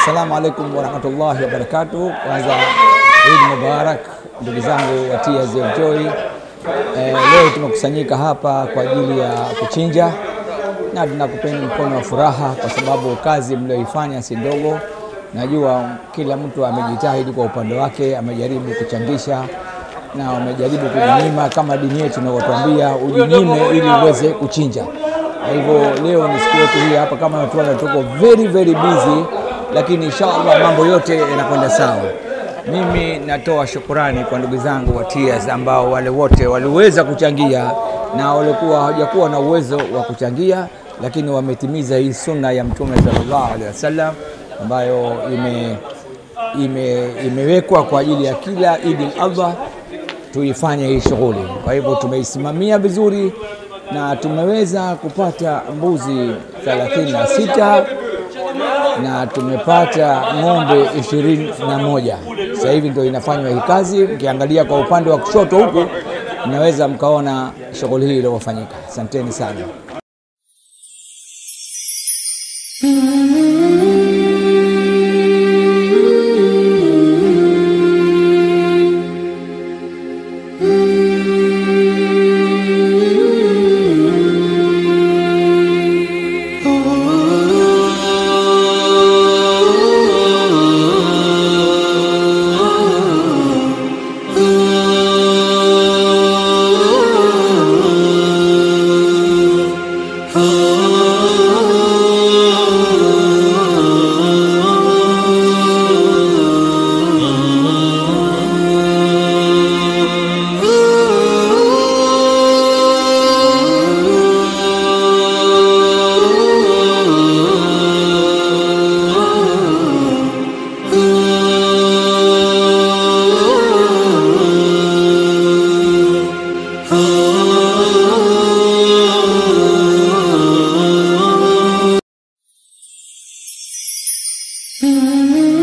Assalamu alaikum warahmatullahi wabarakatuh. Kwanza Eid Mubarak ndugu zangu wa Tears of Joy. Eh, leo tumekusanyika hapa kwa ajili ya kuchinja na tunakupeni mkono wa furaha kwa sababu kazi mlioifanya si ndogo. Najua kila mtu amejitahidi kwa upande wake, amejaribu kuchangisha na wamejaribu kujinyima kama dini yetu inavyotuambia ujinyime ili uweze kuchinja. Kwa hivyo leo ni siku yetu hii hapa, kama tuona tuko very very busy, lakini inshallah mambo yote yanakwenda sawa. Mimi natoa shukurani kwa ndugu zangu wa Tears ambao wale wote waliweza kuchangia na walikuwa hawajakuwa na uwezo wa kuchangia, lakini wametimiza hii sunna ya Mtume sallallahu alaihi wasallam ambayo ime, ime, imewekwa kwa ajili ya kila Idi al-Adha tuifanye hii shughuli. Kwa hivyo tumeisimamia vizuri na tumeweza kupata mbuzi 36 na tumepata ng'ombe ishirini na moja. Sasa hivi ndio inafanywa hii kazi. Mkiangalia kwa upande wa kushoto huku, mnaweza mkaona shughuli hii iliyofanyika. Asanteni sana. Mm-hmm.